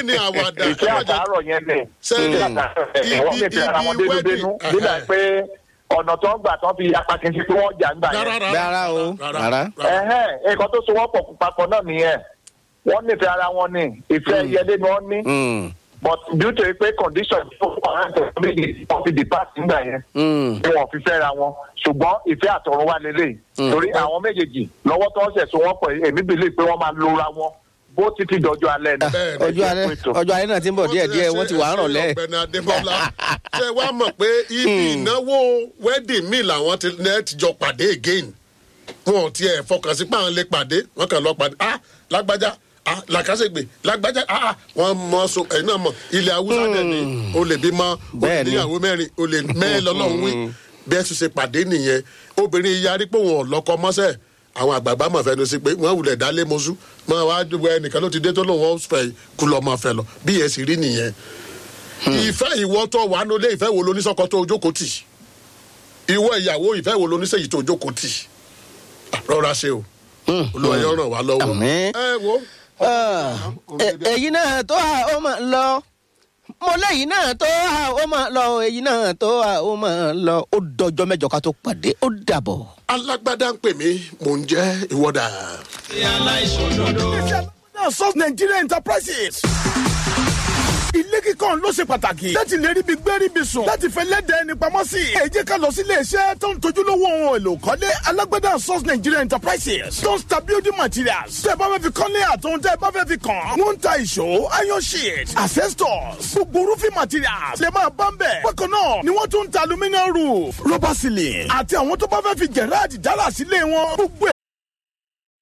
ni àwàdà ìfẹ́ àtàárọ̀ yẹn lẹ̀ Sẹ́ni, ìfẹ́ àtàárọ̀ yẹn wọ́n ibi- fi fẹ́ ara wọn ibi dénúdénú wedding, nígbà ẹ̀hẹ́. pé ọ̀nà tó ń gbà tó fi apákin sí pé wọ́n jà ń gbà yẹn. Rárá o, rárá. ẹ̀hẹ́n nǹkan tó so wọ́n pọ̀ papọ̀ náà nìyẹn wọ́n nífẹ̀ẹ́ ara wọn ni ìfẹ́ yẹlé ni wọ́n ní Mm, but due to pé condition tó wà láti ọ̀sán méjì wọ́n fi depart nígbà yẹn mm. ni wọ́n fi fẹ́ra wọn ṣùgbọ́n ìfẹ́ àtọ̀run wà lélẹ̀ torí àwọn méjèèjì lọ́wọ́ tó ń ṣẹ̀ so wọ́n pọ̀ èmi bìlì pé wọ́n máa lora wọn bó títí dọjọ́ alẹ́ ni. Bẹ́ẹ̀ ni. ọjọ́ alẹ́ ọjọ́ alẹ́ náà ti ń bọ̀ díẹ̀ díẹ̀ wọ́n ti wà á rọ̀ lẹ́. ọ̀gbẹ́ni adébọ́lá ṣe wá mọ̀ pé ibi ìnáwó wedding mi làwọn ti ní ẹ ti jọ pàdé again wọn ò tiẹ̀ fọkàn sí páwọn lè pàdé wọn kàn lọ pàdé ah lágbájá ah làkàṣègbè lágbájá ah wọn mọ so ẹ̀yin náà mọ ilẹ̀ haúsá dẹ̀ ni o lè bí mọ o lè Bẹ́ẹ̀ ni. níyàwó mẹ́rin o lè mẹ́ẹ̀ lọ́lọ́run wí bí ẹ tún ṣe pàdé nìyẹn obìnrin yarí pé wọn ò lọ́kọ mọ́sẹ̀ àwọn àgbààgbà mọ̀ fẹ́nu sí pé wọ́n wulẹ̀ dálé mọ́sú mọ́ wá wọ ẹnìkan ló ti dé tó lóun ó fẹ́ kú lọ́ mọ́ fẹ́ lọ bí yẹn sì rí nìyẹn ìfẹ́ ìwọ tó wà nulẹ̀ ìfẹ́ wo lóníṣọ́kọ tó ojókòó tì ìwọ ìyàwó ìfẹ́ wo lóníṣẹ́yìí tó ojókòó tì rọra ṣe o olúwa yóò ràn wá lọ́wọ́ Àmín. ẹ wo Ah, ẹ- èyí náà tó a ó máa lọ mo léyìí náà tó a ó máa lọ èyí náà tó a ó máa lọ ó dọjọ́ mẹ́jọ ká tó pàdé ó dàbọ̀. alágbádá ń pè mí mò ń jẹ́ ìwọ́dà. náà Source Nigeria Enterprises. Ilé kíkọ́ ló ṣe pàtàkì láti lè ríbi gbé ríbi sùn láti fẹ́ lẹ́dẹ̀ẹ́ ẹni pamọ́ sí. Ẹ jẹ́ ká lọ sí ilé iṣẹ́ tó ń tojúlówó ohun èlò kọ́lé alágbádá Source Nigeria Enterprises tó ń ta building materials. Tẹ́ ẹ bá fẹ́ fi kọ́lé àtòun tẹ́ ẹ bá fẹ́ fi kàn. Wọ́n ń ta ìṣó, iron sheet, asbestos, gbogbo roofing materials. Lè máa bá ń bẹ̀. Bákan náà ni wọ́n tún ń ta aluminium roof, rubber ceiling àti àwọn tó bá fẹ́ fi Gerard dára sílé wọn. Gbogbo ẹ̀